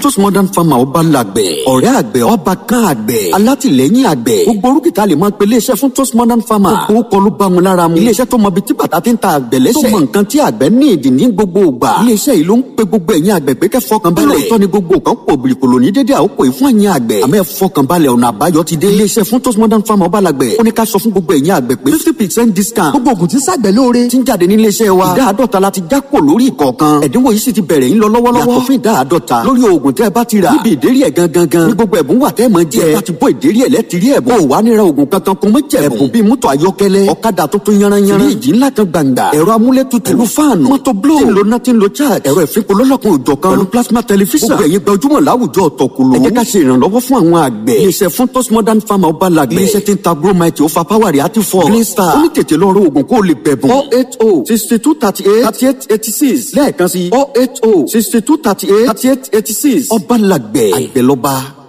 tos modern farmer ọba làgbẹ̀ ọ̀rẹ́ àgbẹ̀ ọba kan àgbẹ̀ alátìlẹ́yìn àgbẹ̀ gbogbo orúkìtà lè máa pe iléeṣẹ́ fún tos modern farmer gbogbo kọlu bá wọn lára mu iléeṣẹ́ tó mọ ibi tí bàtà ti ń ta àgbẹ̀ lẹ́sẹ̀ tó mọ nǹkan tí àgbẹ̀ ní ìdí ní gbogbo ìgbà iléeṣẹ́ yìí ló ń pe gbogbo ẹ̀yin àgbẹ̀ pé kẹ́ fọkàn balẹ̀ lóòótọ́ ni gbogbo kan pò bìrìkòlò ní dédé àkókò yìí fún ẹ̀yin àgbẹ̀ àmọ́ ẹ fọkàn balẹ̀ ọ̀nà àbáyọ ti dé iléeṣẹ́ fún tos modern farmer ọba làgbẹ̀ ó ní ká sọ fún gbogbo ẹ̀yin àgbẹ̀ pé fifty percent discount gbogbo ògùn tí ń ṣàgbẹ̀ lóore ti ń jáde ní iléeṣẹ́ wa ìdá àádọ́ta la ti já kò lórí ìkọ̀ọ̀kan ẹ̀dínwó yìí sì ti bẹ̀rẹ̀ ń lọ lọ́wọ́lọ́wọ́ yàtọ̀ fún ìdá àádọ́ta lórí oògùn tẹ́ ẹ bá ti rà níbi ìdérí ẹ̀ gangan gan ní gbogbo ẹ̀bùn wà tẹ́ ẹ máa jẹ ẹ bá ti bọ́ ìdérí ẹ̀ lẹ́tìrí ẹ̀bùn ò wá níra oògùn kankan kún mọ́ jẹ̀bùn ẹ̀bùn bíi mọ́tò ayọ́kẹ́lẹ́ ọ̀kadà tuntun yanranyanran fíríjì ńlá kan gbàǹgbà ẹ̀rọ amúlétutù pẹ̀lú fáànù mọ́tò bló tí ń lo nothing lo charge ẹ̀rọ ìfipò lọ́lọ́kan òjọ̀ kan pẹ̀lú plasma tẹlifíṣàn gbogbo ẹ̀yin gbajúmọ̀ láwùjọ ọ̀tọ̀kùlù ẹ jẹ́ ká ṣe ìrànlọ́wọ́ fún àwọn àgbẹ̀ iléeṣẹ́ fún tos modern farmer ọba làgbẹ̀ iléeṣẹ́ tí ń ta gromite ó fa power rẹ̀ àti fọ́ green star ó ní tètè lọ rọ oògùn kó o lè bẹ̀bùn four eight oh sixty two thirty eight thirty eight eighty six lẹ́ẹ̀kan sí four eight oh sixty two thirty eight thirty eight eighty six ọba làgbẹ̀ àgbẹ̀ lọ́ba.